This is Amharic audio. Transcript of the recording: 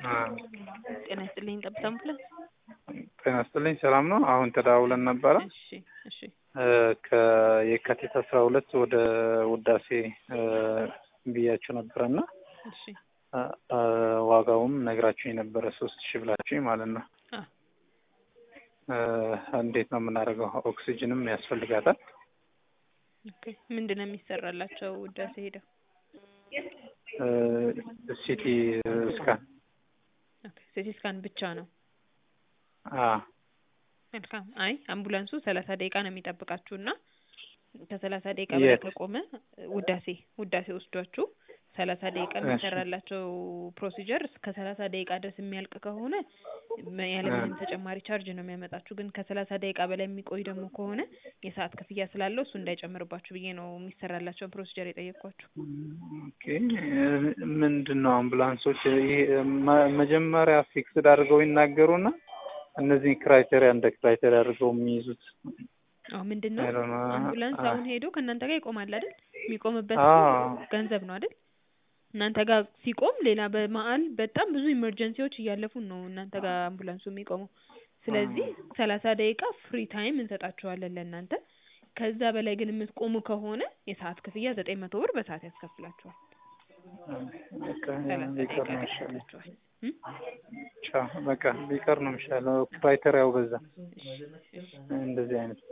ጤና ይስጥልኝ ጠብታ አምቡላንስ። ጤና ይስጥልኝ ሰላም ነው። አሁን ተደዋውለን ነበረ እሺ እሺ ከየካቲት አስራ ሁለት ወደ ውዳሴ ብያችሁ ነበረና እሺ ዋጋውም ነግራችሁኝ ነበረ ሶስት ሺህ ብላችሁኝ ማለት ነው። አ እንዴት ነው የምናደርገው? ኦክሲጅንም ያስፈልጋታል። ኦኬ ምንድን ነው የሚሰራላቸው ውዳሴ ሄደው? ሲቲ ስካን ኦኬ ሲቲ ስካን ብቻ ነው። አ መልካም። አይ አምቡላንሱ ሰላሳ ደቂቃ ነው የሚጠብቃችሁ እና ከሰላሳ ደቂቃ በላይ የት? ከቆመ ውዳሴ ውዳሴ ወስዷችሁ ሰላሳ ደቂቃ የሚሰራላቸው ፕሮሲጀር እስከ ሰላሳ ደቂቃ ድረስ የሚያልቅ ከሆነ መ- ያለምንም ተጨማሪ ቻርጅ ነው የሚያመጣችሁ። ግን ከሰላሳ ደቂቃ በላይ የሚቆይ ደግሞ ከሆነ የሰዓት ክፍያ ስላለው እሱ እንዳይጨምርባችሁ ብዬ ነው የሚሰራላቸውን ፕሮሲጀር የጠየቅኳችሁ። ኦኬ ምንድን ነው አምቡላንሶች ይሄ መ- መጀመሪያ ፊክስድ አድርገው ይናገሩና እነዚህ ክራይቴሪያ እንደ ክራይቴሪያ አድርገው የሚይዙት አሁ ምንድን ነው I don't know. አምቡላንስ አ- አሁን ሄዶ ከእናንተ ጋር ይቆማል አይደል? የሚቆምበት አዎ። ገንዘብ ነው አይደል? እናንተ ጋር ሲቆም ሌላ በመሀል በጣም ብዙ ኢመርጀንሲዎች እያለፉን ነው እናንተ ጋር አምቡላንሱ የሚቆመው። ስለዚህ ሰላሳ ደቂቃ ፍሪ ታይም እንሰጣችኋለን ለእናንተ። ከዛ በላይ ግን የምትቆሙ ከሆነ የሰዓት ክፍያ ዘጠኝ መቶ ብር በሰዓት ያስከፍላችኋል። በቃ ሰላሳ ቢቀር ደቂቃ ነው የሚሻለው። ያስከፍላችኋል። እም? ቻው በቃ ቢቀር ነው የሚሻለው። ክራይቴሪያው በዛ እሺ እሺ እንደዚህ አይነት